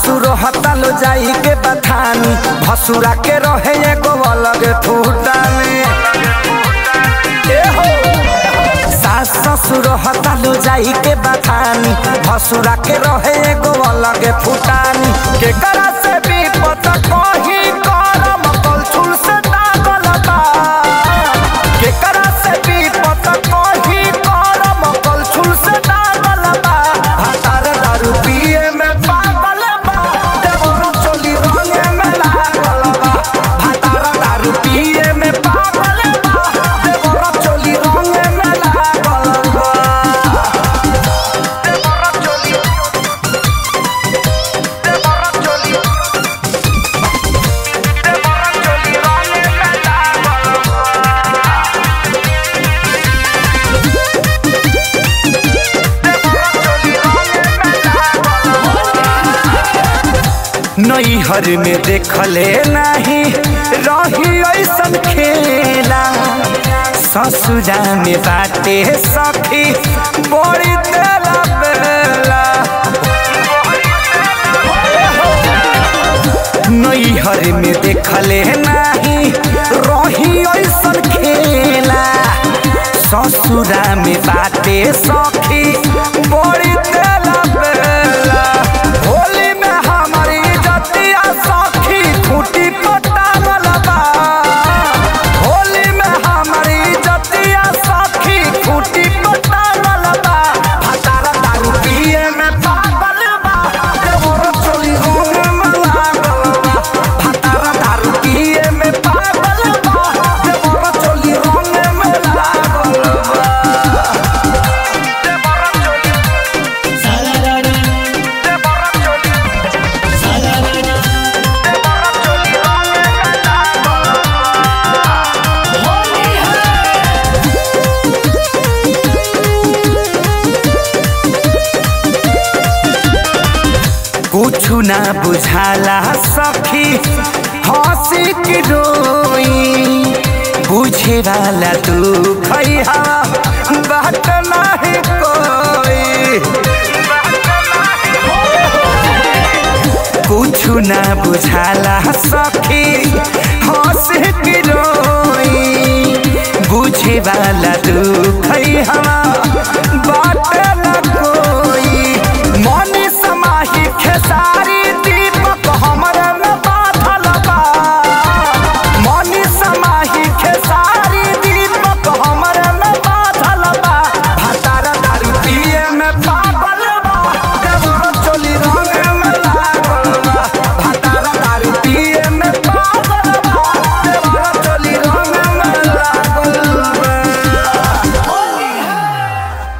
ससुर हतालो जाई के बथानी भसुरा के रहे एगो अलग फूटानी ए हो सास ससुर हतालो जाई के बथानी भसुरा के रहे एगो अलग फूटानी के करा से भी पता कही करम कलछुल से दागल बा के करा से भी पता कही करम कलछुल से दागल बा भातार दारू पिए में पागल बा देवर चोली रंगे में लागल बा भातार दारू पिए में पागल बा देवर चोली रंगे में लागल बा देवर चोली देवर चोली देवर चोली रंगे में लागल नैहर में देखले नहीं रही ऐसन खेला ससुरा में बाटे सखी बड़ी तेला बेला नैहर में देखले नहीं रही ऐसन खेला ससुरा में बाटे सखी बड़ी तेला बेला होली में हमारी जतिया सखी खूटी पटावल बा होली में हमारी जतिया सखी खूटी पटावल बा हतारा दारू पिए में पागल बा देवर चोली होने में लागल बा हतारा दारू पिए में पागल बा देवर चोली होने में लागल बा देवर चोली सारारारा देवर चोली सारारारा देवर चोली होने में लागल होली है कुछु ना बुझाला सखी हंसी की रोई बुझे वाला तू खैहा बात नहीं कोई कुछु ना बुझाला सखी हंसी की रोई बुझे वाला तू खैहा